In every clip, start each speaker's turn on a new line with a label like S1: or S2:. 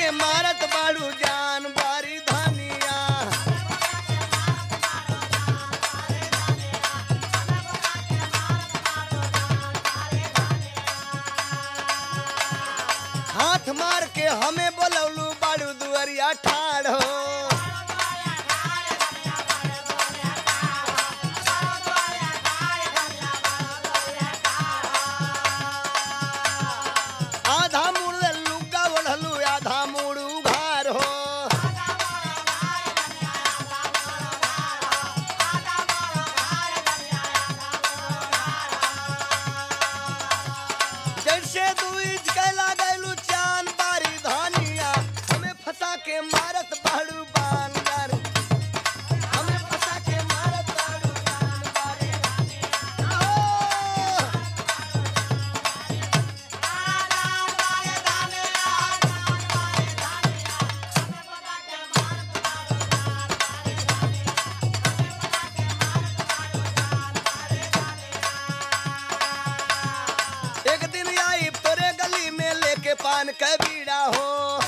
S1: के मारत बाड़ू जान बारी धनिया हाथ मार के हमें बोलौलू बाड़ू दुअरिया ठाड़ हो आधा मुड़ लुका ओढ़लू आधा मुड़ उघार हो जैसे दू इंच के लागलू चांद बारी धनिया हमें फंसा के मारत बाड़ू बांदर हमें फंसा के मारत बाड़ू जान बारी धनिया। आओ! एक दिन आई तोरे गली में लेके पान के बीड़ा हो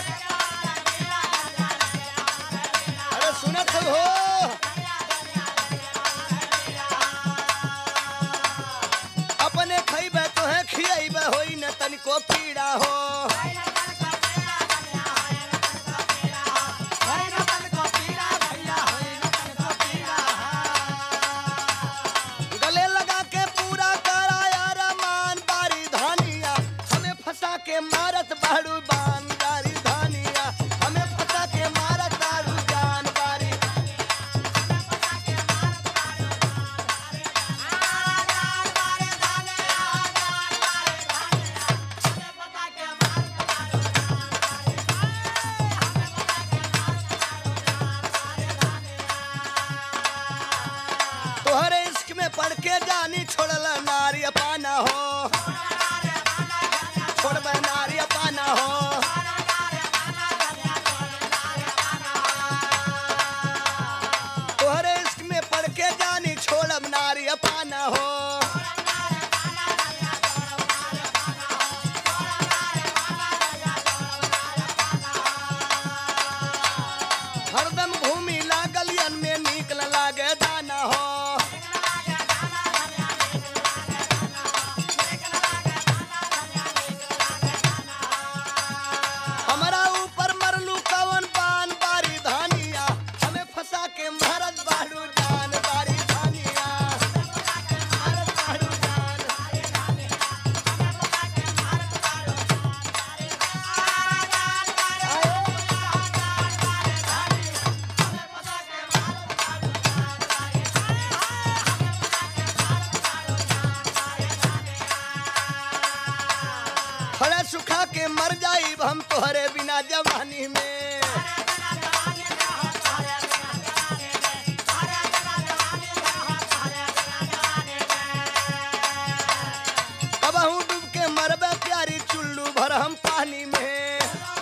S1: अरे सुनत हो अपने खइबे तोहे खियैबे होई न तनिको पीड़ा हो गले लगा के पूरा कराया रमान बारी धानिया हमें फंसा के मारत बाड़ू बान बारी धानिया हमें फंसा के मारत बाड़ू जान बारी तोहरे इश्क में पड़ के जानी छोड़ल नारी पाना हो छोड़बे नारी पाना हो तोहरे इश्क में पड़ के जानी छोड़ब नारी पाना हो हरदम घूमी लागलियन में नीक न लागे दाना हो हमारा ऊपर मरलू कवन पान बारी धानिया हमें फंसा के मारत बाड़ू जान बारी धानिया मारत बाड़ू जान खड़ा सुखा के मर जाई हम तोहरे बिना जवानी में अब हूँ डूब के मरबे प्यारी चुल्लू भर हम पानी में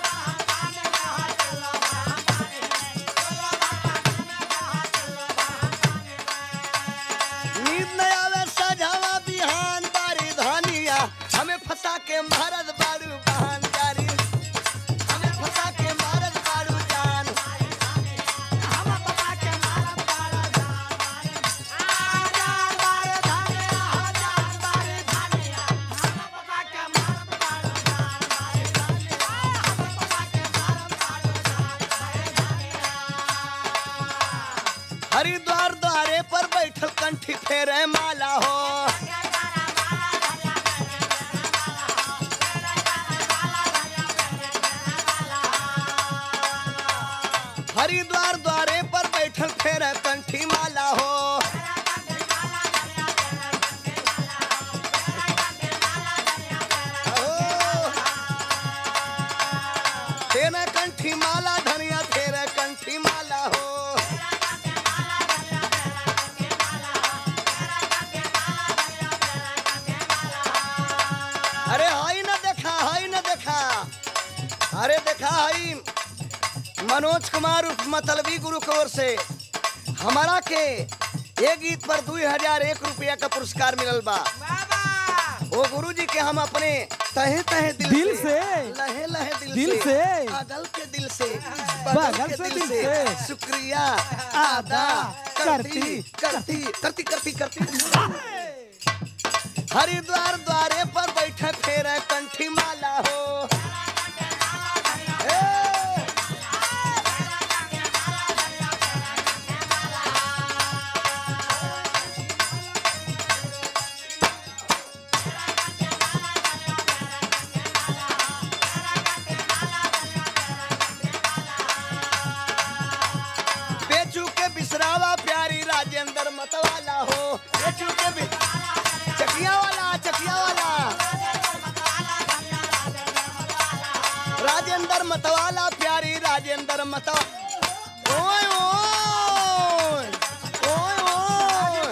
S1: नींद न आवे सजावा बिहान बारी धानिया हमें फंसा के मारत बाड़ू बहान जारी हमें फंसा के मारत बाड़ू जान हरिद्वार द्वारे पर बैठल कंठी फेरे माला हो हरिद्वार द्वारे पर बैठल फेरे कंठी माला हो तेरा कंठी माला धनिया तेरा कंठी माला हो अरे हाई न देखा हाई न देखा अरे देखा हाई मनोज कुमार उर्फ मतलबी गुरु की ओर से हमारा के एक गीत पर दू हजार एक रुपया का पुरस्कार मिलल बा
S2: बाबा
S1: वो गुरु जी के हम अपने तहे तहे दिल,
S2: दिल से।
S1: लहे लहे दिल,
S2: दिल
S1: से
S2: से।
S1: बगल के दिल से
S2: बगल
S1: के
S2: से दिल से।
S1: शुक्रिया अदा करती करती करती करती करती हरिद्वार द्वारे पर बैठे फेर कंठी माला हो ए! बेचू के बिसरावा प्यारी राजेंद्र मतवाला हो बेचू के बि... चकिया वाला चकिया वाला राजेंद्र मतवाला प्यारी राजेंद्र मतवा ओए ओए ओए ओए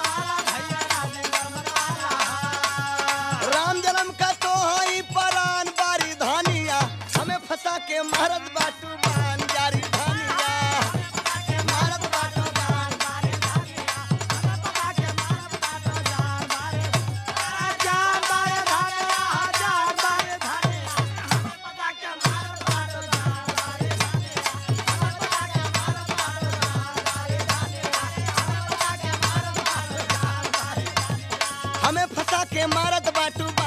S1: राम जन्म का तो हई परान बारी धानिया हमें फंसा के मारत बाटू बान जारी धानिया मारत बाटू बान हमें फंसा के मारत बाटू